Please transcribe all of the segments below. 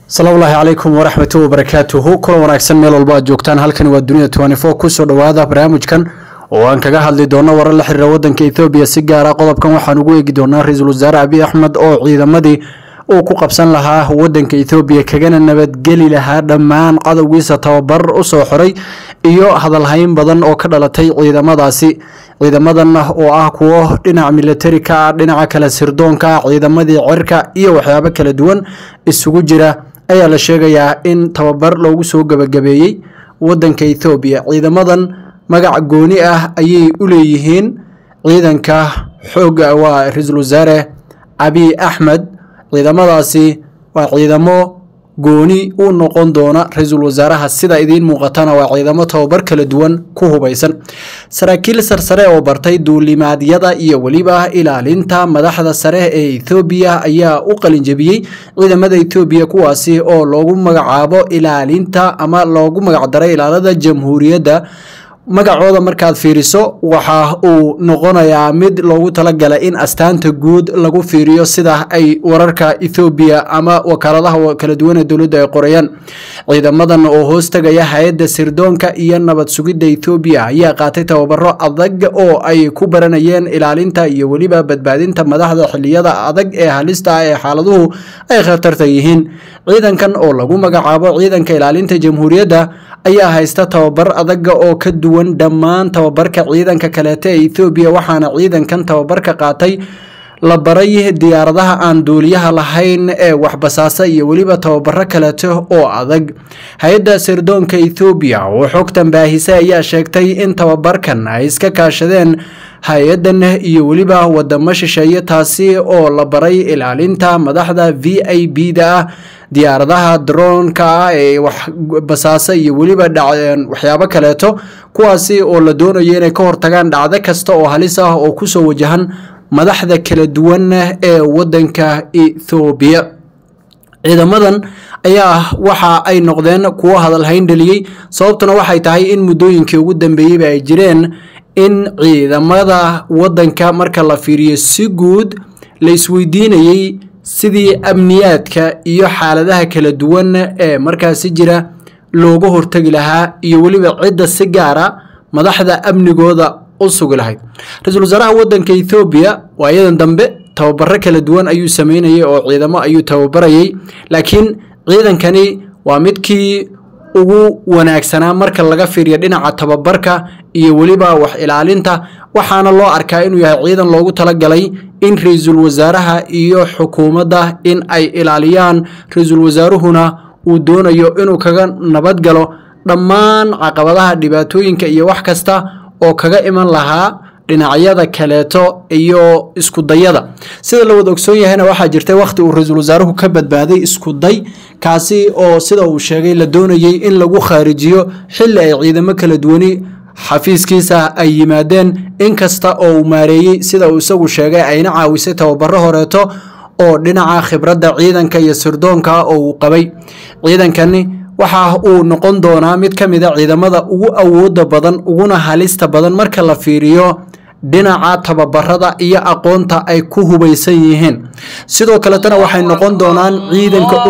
asalaamullaahi calaykum waraxmatu wabarakaatuhu kulan wanaagsan meel walba aad joogtaan halkani waa dunida twenty four kusoo dhowaada barnaamijkan oo aan kaga hadli doono warar la xiriira wadanka ethoobiya si gaara qodobkan waxaan ugu eegi doonaa ra-iisul wasaare abiy axmed oo ciidamadii uu ku qabsan lahaa wadanka ethoobiya kagana nabadgeli lahaa dhammaan cadowgiisa tababar usoo xoray iyo hadalhayn badan oo ka dhalatay ciidamadaasi ciidamadan oo ah kuwo dhinaca militari ka ah dhinaca kale sirdoonka ah ciidamadii cirka iyo waxyaabo kala duwan isugu jira ayaa la sheegayaa in tababar loogu soo gabagabeeyey wadanka ethoobiya ciidamadan magac gooni ah ayay u leeyihiin ciidanka xooga waa ra-iisul wasaare abiy axmed ciidamadaasi waa ciidamo gooni u noqon doona ra-iisul wasaaraha sida idiin muuqatana waa ciidamo tababar kala duwan ku hubaysan saraakiil sarsare oo bartay duulimaadyada iyo weliba ilaalinta madaxda sare ee ethoobiya ayaa u qalinjabiyey ciidamada ethoobiya kuwaasi oo loogu magacaabo ilaalinta ama loogu magacdaray ilaalada jamhuuriyadda magacooda markaad fiiriso waxa uu noqonayaa mid loogu talagalay in astaanta guud lagu fiiriyo sida ay wararka ethoobiya ama wakaaladaha kala duwan ee dowladda ay qorayaan ciidamadan oo hoos tagaya hay-adda sirdoonka iyo nabad sugidda ethoobiya ayaa qaatay tababaro adag oo ay ku baranayeen ilaalinta iyo weliba badbaadinta madaxda xiliyada adag ee halista ah ee xaaladuhu ay khatarta yihiin ciidankan oo lagu magacaabo ciidanka ilaalinta jamhuuriyadda ayaa haysta tababar adaga oo ka duwan dhammaan tababarka ciidanka kaleeta ee ethoobiya waxaana ciidankan tababarka qaatay la baray diyaaradaha aan duuliyaha lahayn ee waxbasaasa iyo weliba tababaro kaleeto oo adag hay-adda sirdoonka ethoobiya oo xogtan baahisay ayaa sheegtay in tababarkan ay iska kaashadeen hay-adan iyo weliba wadamo shisheeye taasi oo la baray ilaalinta madaxda v i b da ah diyaaradaha droonka ah ee waxbasaasa iyo weliba waxyaabo kaleeto kuwaasi oo la doonayo inay ka hortagaan dhacdo kasta oo halis ah oo kusoo wajahan madaxda kala duwan ee wadanka ethoobiya ciidamadan ayaa waxa ay noqdeen kuwo hadalhayn dhaliyey sababtuna waxay tahay in muddooyinkii ugu dambeeyeyba ay jireen in ciidamada wadanka marka la fiiriyo si guud la isweydiinayey sidii amniyaadka iyo xaaladaha kala duwan ee markaasi jira looga hortegi lahaa iyo weliba cidda si gaara madaxda amnigooda u sugi lahayd ra-iisul wasaaraha wadanka ethoobiya waayadan dambe tababaro kala duwan ayuu sameynayay oo ciidamo ayuu tababarayay laakiin ciidankani waa midkii ugu wanaagsanaa marka laga fiiriyo dhinaca tababarka iyo weliba wax ilaalinta waxaana loo arkaa inuu yahay ciidan loogu talagalay in ra-iisul wasaaraha iyo xukuumadda in ay ilaaliyaan ra-iisul wasaaruhuna uu doonayo inuu kaga nabadgalo dhammaan caqabadaha dhibaatooyinka iyo wax kasta oo kaga iman lahaa dhinacyada kaleeto iyo iskudayada sida la wada ogsoon yahayna waxaa jirtay wakhti uu ra-iisul wasaaruhu ka badbaaday iskuday kaasi oo sida uu sheegay la doonayey in lagu khaarijiyo xilli ay ciidamo kala duwani xafiiskiisa ay yimaadeen inkasta oo uu maareeyey sida uu isagu sheegay ayna caawisay tababaro horeeto oo dhinaca khibradda ciidanka iyo sirdoonka oo uu qabay ciidankani waxa uu noqon doonaa mid ka mid a ciidamada ugu awooda badan uguna halista badan marka la fiiriyo dhinaca tababarada iyo aqoonta ay ku hubaysan yihiin sidoo kaletana waxay noqon doonaan ciidanka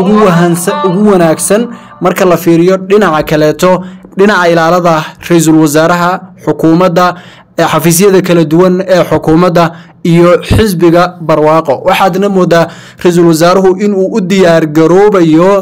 ugu wanaagsan marka la fiiriyo dhinaca kaleeto dhinaca ilaalada ra-iisul wasaaraha xukuumadda xafiisyada kala duwan ee xukuumadda iyo xisbiga barwaaqo waxaadna moodaa ra-iisul wasaaruhu inuu u diyaar garoobayo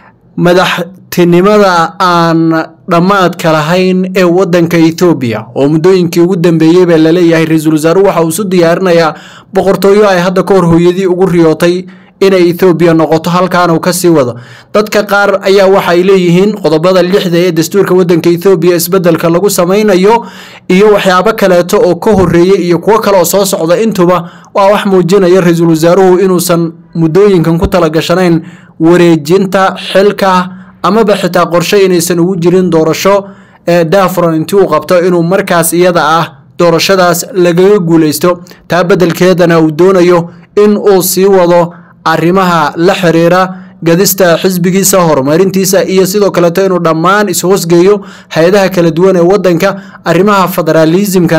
madaxtinimada aan dhammaadka lahayn ee wadanka ethoobiya oo muddooyinkii ugu dambeeyey baa laleeyahay ra-iisul wasaaruhu waxa uu isu diyaarinayaa boqortooyo ay hadda ka hor hooyadii ugu riyootay inay ethoobiya noqoto halkaan uu kasii wado dadka qaar ayaa waxay leeyihiin qodobada lixda ee dastuurka wadanka ethoobiya isbedelka lagu samaynayo iyo waxyaabo kaleeto oo ka horeeyey iyo kuwo kale oo soo socda intuba waa wax muujinaya ra-iisul wasaaruhu inuusan muddooyinkan ku talagashanayn wareejinta xilka amaba xitaa qorshe inaysan ugu jirin doorasho ee dafron intii uu qabto inuu markaas iyada ah doorashadaas lagaga guuleysto taa beddelkeedana uu doonayo in uu sii wado arrimaha la xiriira gadista xisbigiisa horumarintiisa iyo sidoo kaleeto inuu dhammaan ishoosgeeyo hay-adaha kala duwan ee wadanka arrimaha federaalismkana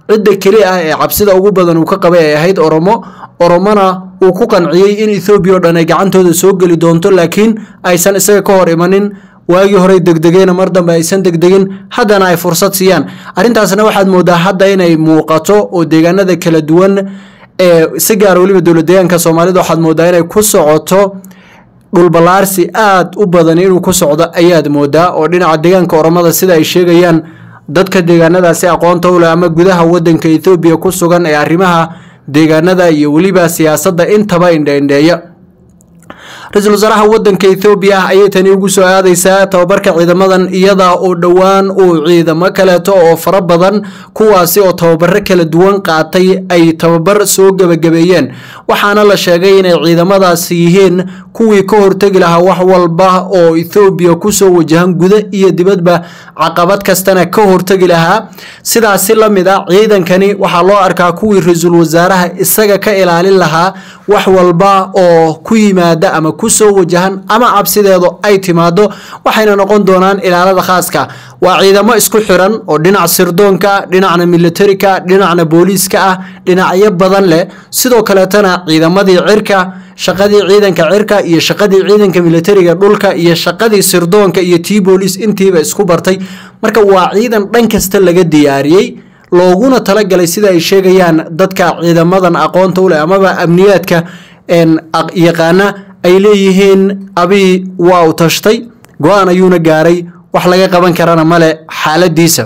cidda keli ah ee cabsida ugu badan uu ka qabay ay ahayd oromo oromona uu ku qanciyey in ethoobiya oo dhan ay gacantooda soo geli doonto laakiin aysan isaga ka hor imanin waagii horey degdegeen mar dambe aysan degdegin haddana ay fursad siiyaan arrintaasna waxaad moodaa hadda inay muuqato oo deegaanada kala duwan ee si gaara weliba dowlad deegaanka soomaalida waxaad moodaa inay ku socoto dhulballaarsi aada u badan inuu ku socdo ayaad moodaa oo dhinaca deegaanka oromada sida ay sheegayaan dadka deegaanadaasi aqoonta u leh ama gudaha wadanka ethoobiya ku sugan ee arrimaha deegaanada iyo weliba siyaasadda intaba indheindheeya ra-iisul wasaaraha wadanka ethoobiya ah ayay tani ugu soo aadeysaa tababarka ciidamadan iyada oo dhowaan uu ciidamo kaleeto oo fara badan kuwaasi oo tababaro kala duwan qaatay ay tababar soo gebagabeeyeen waxaana la sheegay inay ciidamadaasi yihiin kuwii ka hortegi lahaa wax walba oo ethoobiya kusoo wajahan guda iyo dibadba caqabad kastana ka hortegi lahaa sidaasi la mid a ciidankani waxaa loo arkaa kuwii ra-iisul wasaaraha isaga ka ilaalin lahaa wax walba oo ku yimaada ama kusoo wajahan ama cabsideedu ay timaado waxayna noqon doonaan ilaalada khaaska waa ciidamo isku xiran oo dhinac sirdoonka dhinacna militarika dhinacna booliiska ah dhinacyo badan leh sidoo kaleetana ciidamadii cirka shaqadii ciidanka cirka iyo shaqadii ciidanka militariga dhulka iyo shaqadii sirdoonka iyo tii booliis intiiba isku bartay marka waa ciidan dhan kasta laga diyaariyey looguna talagalay sida ay sheegayaan dadka ciidamadan aqoonta u leh amaba amniyaadka yaqaana ay leeyihiin abii waa u tashtay go-aan ayuuna gaaray wax laga qaban karana male xaaladiisa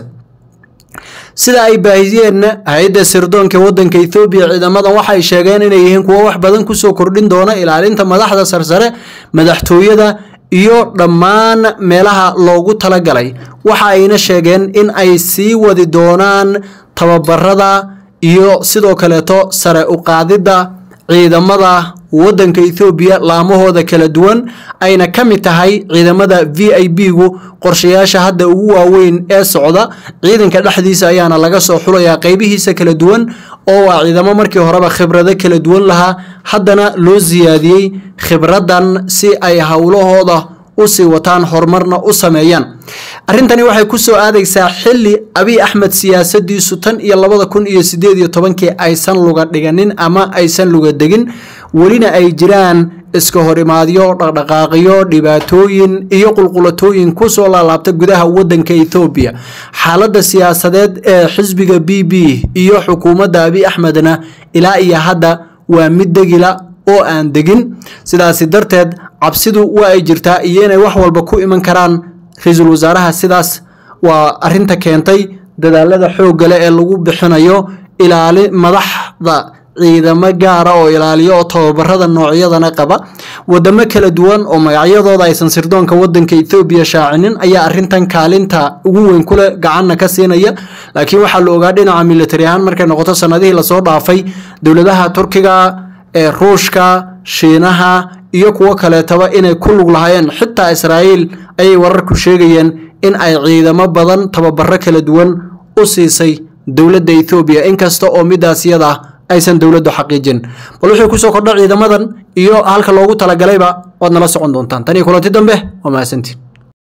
sida ay baahiyeenna hay-adda sirdoonka wadanka ethoobiya ciidamadan waxay sheegeen inay yihiin kuwo wax badan kusoo kordhin doona ilaalinta madaxda sarsare madaxtooyada iyo dhammaan meelaha loogu talagalay waxa ayna sheegeen in ay sii wadi doonaan tababarada iyo sidoo kaleeto sare u qaadidda ciidamada wadanka ethoobiya laamahooda kala duwan ayna ka mid tahay ciidamada v i b gu qorshayaasha hadda ugu waaweyn ee socda ciidanka dhexdiisa ayaana laga soo xulayaa qeybihiisa kala duwan oo waa ciidamo markii horeba khibrado kala duwan lahaa haddana loo siyaadiyey khibradan si ay howlahooda usii wataan horumarna u sameeyaan arrintani waxay ku soo aadaysaa xili abiy axmed siyaasadiisu tan iyo labada kun iyo sideed iyo tobankii aysan luga dhiganin ama aysan luga degin welina ay jiraan iska horimaadyo dhaqdhaqaaqyo dhibaatooyin iyo qulqulatooyin kusoo laalaabta gudaha wadanka ethoobiya xaaladda siyaasadeed ee xisbiga b b iyo xukuumadda abiy axmedna ilaa iyo hadda waa mid degila oo aan degin sidaasi darteed cabsidu waa ay jirtaa iyo inay wax walba ku iman karaan ra-iisul wasaaraha sidaas waa arinta keentay dadaalada xooggale ee lagu bixinayo ilaali madaxda ciidamo gaara oo ilaaliyo oo tababarada noocyadana qaba wadamo kala duwan oo magacyadooda aysan sirdoonka wadanka ethoobiya shaacinin ayaa arintan kaalinta ugu weyn kule gacanna ka siinaya laakiin waxaa la ogaa dhinaca militari ahaan markay noqoto sanadihii lasoo dhaafay dowladaha turkiga ee ruushka shiinaha iyo kuwo kaleetaba inay ku lug lahaayeen xitaa israa'iil ayay wararku sheegayeen in ay ciidamo badan tababaro kala duwan u siisay dowladda ethoobiya inkasta oo midaas iyada aysan dowladdu xaqiijin bal wuxuu kusoo kordha ciidamadan iyo halka loogu talagalayba waad nala socon doontaan tan iyo kulanti dambe waa mahadsantiin